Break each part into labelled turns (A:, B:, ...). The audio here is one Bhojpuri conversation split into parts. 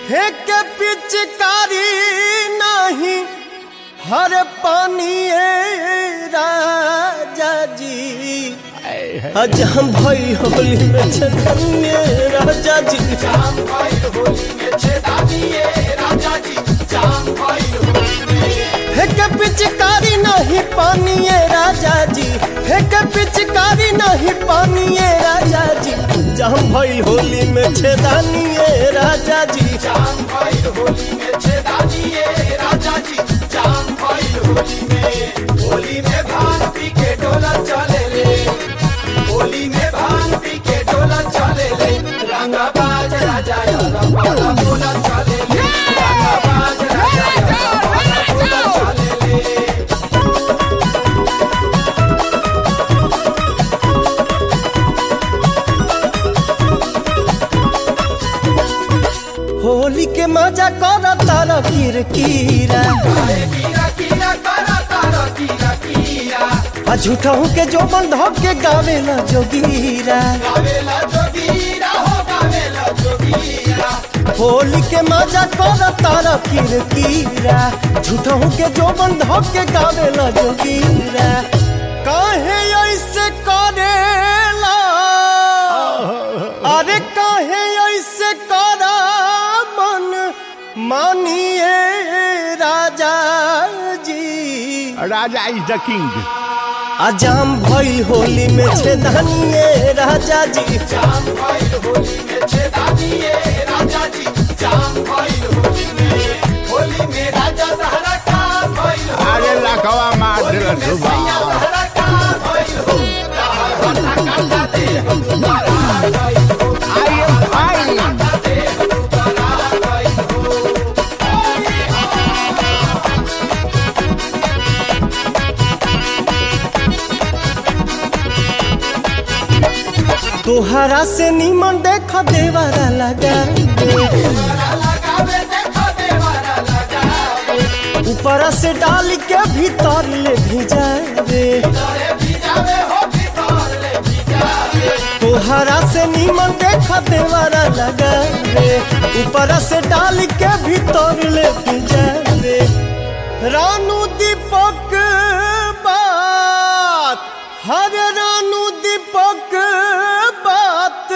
A: हे के पिचकारी नहीं हर पानी राजा जी आज हम भाई होली में छतनिए राजा जी हे के पिचकारी नहीं पानी राजा जी हे के पिचकारी नहीं पानी राजा जी जम भाई होली में छेदानिए राजा जी
B: होली में भांग पी के डोला चले ले होली में भांग पी के डोला चले ले रंगा बाज राजा रंगा बोला चले ले रंगा बाज राजा रंगा बोला चले ले
A: होली के मजा कर तारा किर कीरा
B: कीरा कीरा करा तारा कीरा कीरा
A: आ झूठा के जो बंध के गावेला जोगीरा
B: गावेला जोगीरा हो गावेला जोगीरा
A: होली के मजा कर तारा किर कीरा झूठा के जो बंध के गावेला जोगीरा काहे ऐसे करेला अरे काहे ऐसे करा मन मानिए राजा जी
C: राजा इज द किंग
A: अजाम भई होली में छेदानिए राजा जी
B: जाम भाई होली में छेदा दिए राजा जी जाम भाई होली में होली में राजा सहरा का भाई हो
C: अरे लखवा मार दिल सुबह
B: सहरा का भाई हो
C: आई एम फाइन
A: तोहरा से नीमन देख देवारा लगा
B: लगावे देखो देवारा लगावे
A: ऊपर से डाल के भीतर ले भिजा रे
B: अरे भिजावे हो भीतर ले भिजावे
A: तोहरा से नीमन देख देवारा लगा रे ऊपर से डाल के भीतर ले भिजा रे रानू दीपक बात हर रानू दीपक बात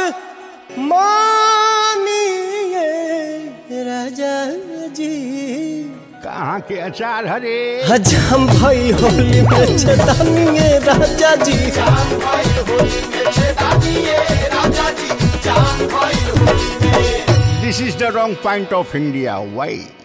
A: मानिए राजा जी
C: कहाँ के अचार हरे
A: हजम भाई होली में छदानिए राजा जी
B: जाम भाई होली में छेदा दिए राजा जी जाम भाई होली में
C: this is the wrong point of India why